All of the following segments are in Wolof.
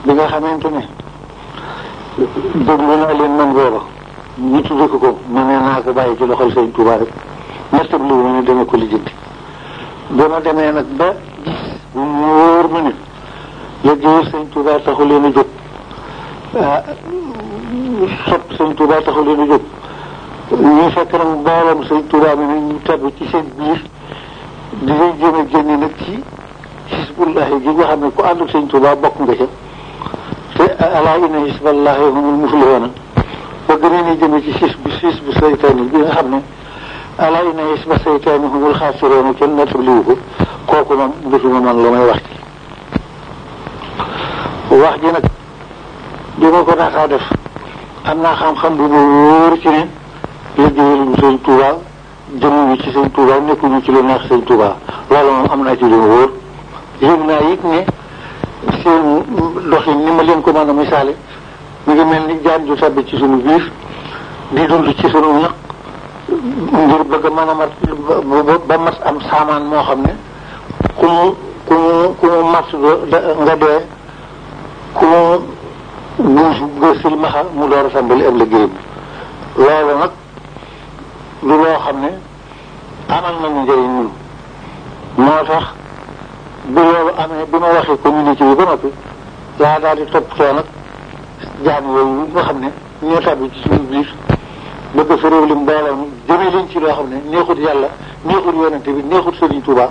bi nga xamante ne déglu naa leen man booba ñu tudde ko ko ma ne naa ko bàyyi ci loxol sëñ Touba rek mertab li ma ne dama ko lijjanti ba ma demee nag ba gis bu mu wóor ma ne liggéeyal sëñ Touba taxu leen a jóg sopp sëñ Touba taxu leen a jóg ñu fekk nag mbooloom sëñ Touba mi ne ñu tabb ci seen biir di leen jéem a génne nag ci xisbullahi gi nga xam ne ku ànd ak sëñ Touba bokk nga ca te alaa inna xisballahi humul muflihuuna bëgg nañu jëme ci xis bu xis bu saytaani bi nga xam ne alaa inna xisba saytaani humul xaasiruuna kenn nettabliwu ko kooku moom ndutuma man la may wax ci wax ji nag bi ma ko daataa def am naa xam-xam bu ma wóor ci ne liggéeyaluñu sëñ Touba jëmuñu ci sëñ Touba nekkuñu ci lu neex sëñ Touba loolu moom am naa ci lu wóor yëg naa it ne seen doxin ni ma leen ko mën a misaale mu ngi mel ni jaan ju tabbi ci sunu biir di dund ci sunu ñaq ngir bëgg a mën a mat ba mat am saamaan moo xam ne ku mu ku mu ku mu mat nga dee ku mu guus nga silmaxa mu door a tàmbali ab liggéeyam loolu nag lu loo xam ne amal nañu njëriñ ñun moo tax bi loolu amee bi ma waxee communiqué bi ba noppi laa daal di toppatoo nag jaam yooyu nga xam ne ñoo tàbbi ci suñu biir bëgg fa réew li mbooloo mi jëmee leen ci loo xam ne neexut yàlla neexut yonente bi neexut Sëriñ Tuuba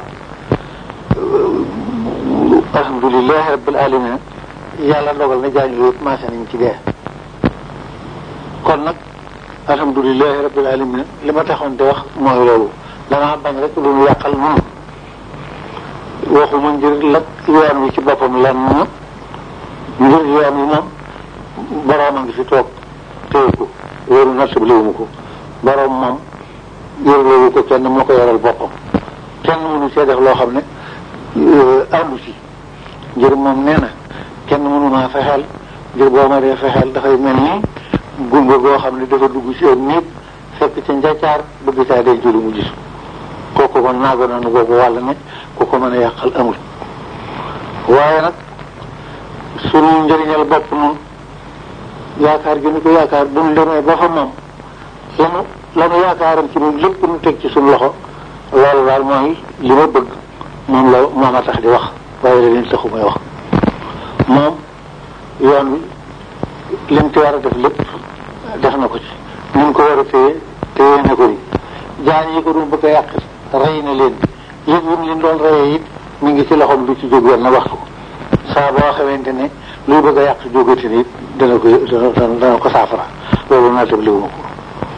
alhamdulilahi rabbil alamin yàlla dogal na jaañ yooyu commencé nañ ci dee kon nag alhamdulilahi rabbil alamin li ma taxoon di wax mooy loolu damaa bañ rek lu ñu yàqal noonu waxuma ngir lak yoon wi ci boppam lan na ngir yoon wi moom boroom a ngi fi toog téye ko wóoru nattabliwuma ko boroom moom yorloowu ko kenn moo ko yoral boppam kenn mënu see def loo xam ne àndu ci ngir moom nee na kenn mënu maa fexeel ngir boo ma dee fexeel dafay mel ni gunga goo xam ne dafa dugg ci ab nit fekk ca njaccaar bëgg caa denc lu mu gis kooku kon naago nanu boobu wàll ne ku ko mën a yàqal amul waaye nag sunu njëriñal bopp noonu yaakaar gi nu ko yaakaar bu nu demee ba fa moom lanu lanu yaakaaram ci ñun lépp nu teg ci suñu loxo loolu daal mooy li ma bëgg moom la moom a tax di wax waaye la leen taxu may wax moom yoon wi lim ci war a def lépp def na ko ci ni mu ko war a téye téye na ko ni jaan yi ko doon bëgg a yàq rey na leen yëg yim leen doon reyee it mi ngi ci loxoom du ci jóg wenn waxtu saa boo xamante ne luy bëgg a yàq jógati ni it dana ko dana ko saafara loolu naa tab liwu ma ko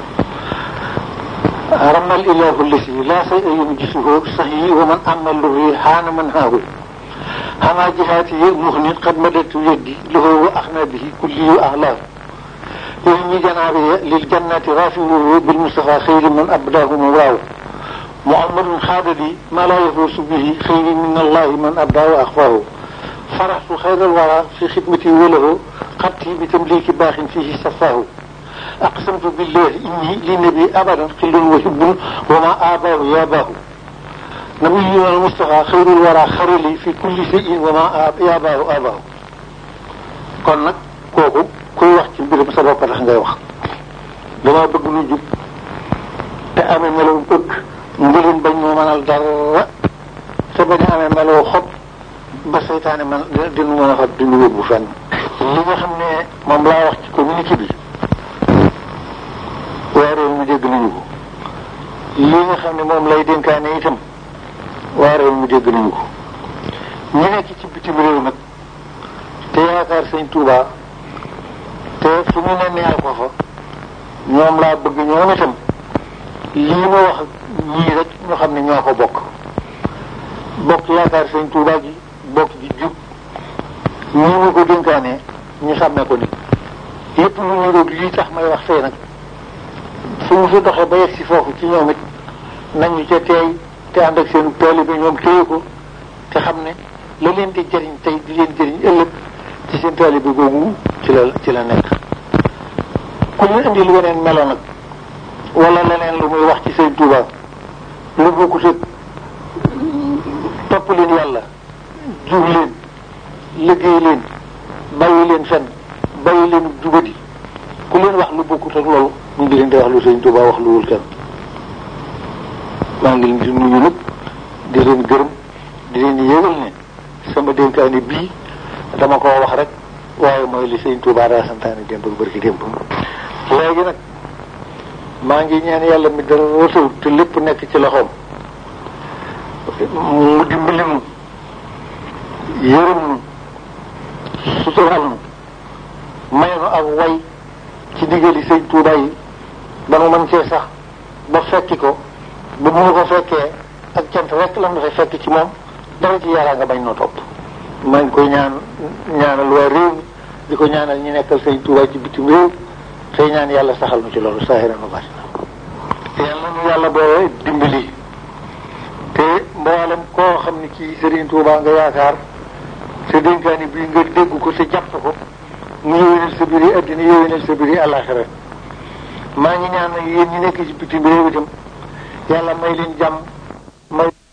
رمى الإله الذي لا شيء ينجسه صحيح ومن أما الذي حان من هاه هما جهاتي مغن قد مددت يدي له وأخنى به كلي أعلاه يرمي جنابي للجنة رافعه بالمصطفى خير من أبداه مولاه محمد خاد لي ما لا يفوز به خير من الله من أبداه وأخفاه فرحت خير الورى في خدمتي وله قبتي بتمليك باخ فيه صفاه أقسمت بالله إني للنبي أبدا قل وحب وما آباه ياباه نبينا المصطفى خير الورى خير لي في كل شيء وما ياباه آباه kon nag kooku kuy wax ci mbirum sa bopp tax ngay wax dama bëgg lu jub te amee melaw bëgg mbirum bañ moo mënal dara te bañ a amee melaw xob ba seytaane man dinu mën a fab dinu yóbbu fenn li nga xam ne moom laa wax ci communiqué bi waa réew mi dégg nañu ko li nga xam ne moom lay dénkaane itam waa réew mi dégg nañu ko ñi nekk ci bitim réew nag te yaakaar sëñ Touba te fu mu ne neel ko fa ñoom laa bëgg ñoom itam lii ma wax ñii rek ñu xam ne ñoo ko bokk bokk yaakaar sëñ Touba ji bokk ji jub ñii ma ko dénkaane ñu sàmmee ko ni lépp lu ñu roog lii tax may wax fee nag su mu fi doxee ba yegg si foofu ci ñoom it nañu ca teey te ànd ak seen tool bi ñoom téye ko te xam ne la leen di jëriñ tey di leen jëriñ ëllëg ci seen tool bi googu ci la ci la nekk. ku ñu indi lu weneen melo nag wala leneen lu muy wax ci seen Tuuba lu bokkut ak topp leen yàlla jub leen liggéey leen bàyyi leen fenn bàyyi leen jubadi ku leen wax lu bokkut ak loolu mu ngi leen di wax lu sëñ Tuubaa wax lu wul kenn maa ngi leen di nuyu nag di leen gërëm di leen yëgal ne sama dénkaani bii dama koo wax rek waaye mooy li sëñ Tuubaa daa santaane démb ak barki démb léegi nag maa ngi ñaan yàlla mi dara rësul te lépp nekk ci loxoom mu dimbali nu yërëm nu sutural nu may nu ak way ci diggali sëñ Tuubaa yi ba nu mën cee sax ba fekki ko ba mu ko fekkee ak cant rek la nu fay fekk ci moom dara ci yaraa nga bañ noo topp maa ngi koy ñaan ñaanal waa réew mi di ko ñaanal ñi nekkal sëñ Tuubaa ci bitim réew tey ñaan yàlla saxal nu ci loolu saahiran wa baatina yàlla nu yàlla boole dimbali te mboolem koo xam ne kii Sëriñ Tuubaa nga yaakaar sa dénkaani bii nga dégg ko te jàpp ko mu yéwénal sa biir yi addina yéwénal sa biir yi àllaaxira maa ngi ñaan nag yéen ñi nekk ci bitim réew itam yàlla may leen jàmm